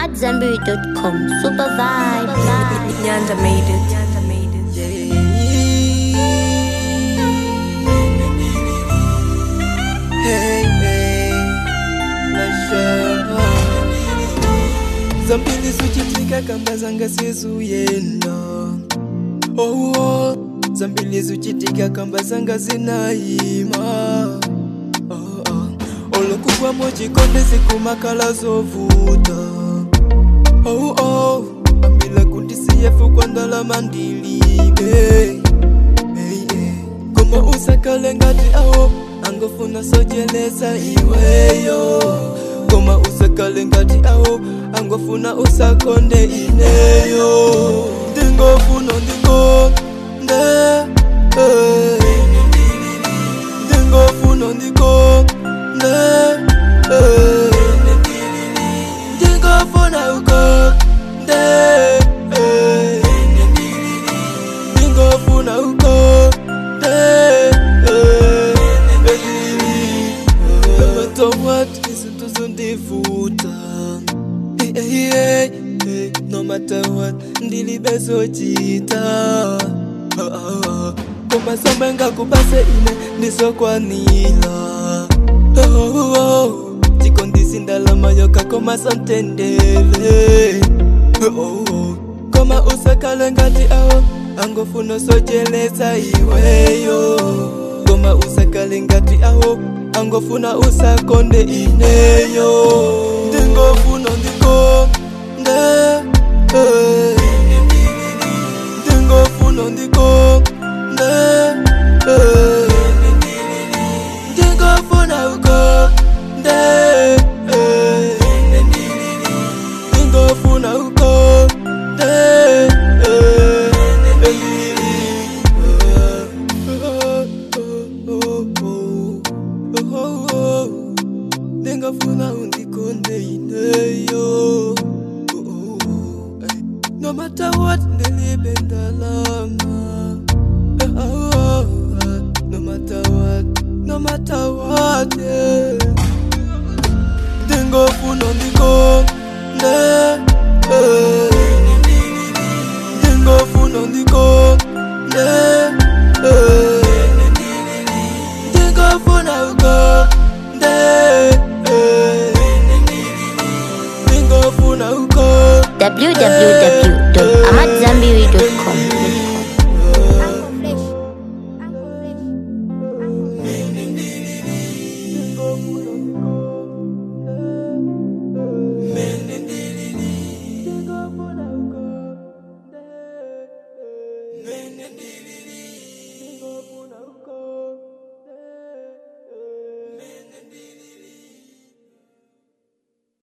AmadZanbury.com. Super vibe. Nyanda made it. Nyanda made it. Hey, hey, Lasha. zambili zuchitika kamba zanga sizuyenda oh, oh. zambili zuchitika kamba zanga zinayima oh, oh. olokugwamo chikonde zikumakala zovuta oh, oh. ambila kundisiyefu kwa ndalama ndilibe hey, hey. koma usakale ngati awo angofuna sojeleza iweyo koma usakale ngati awo angofuna usakonde ineyo ndingofuna ndikonde hey. ndingofuna ndikonde hey. ndingofuna ukonde hey. ndingofuna ukonde hey. no matter what izinto zondivuta Hey, hey, hey, hey, no matter what ndilibezojita Ah, ah, ah. koma sombe ngakubase ine ndisokwanila Oh, oh, oh. chikondisi ndalama yoka koma santendele Oh, oh. koma usakale ngati awo angofuna sojeleza iweyo koma usakale ngati awo angofuna usakonde ineyo ndingofuna ndikonde eh. ndingofuna ndikonde eh. ndingofuna ukonde eh. ndingofuna ukonde eh. ndingafuna undikonde ineyo no matter what ndilibe ndalama no matter what no matter what yeah. ndingofuna ndikonde eh. ndingofuna ndikonde eh. ndingofuna ukonde eh. ndingofuna ukonde www.amadzanbury.com. Mene ndilili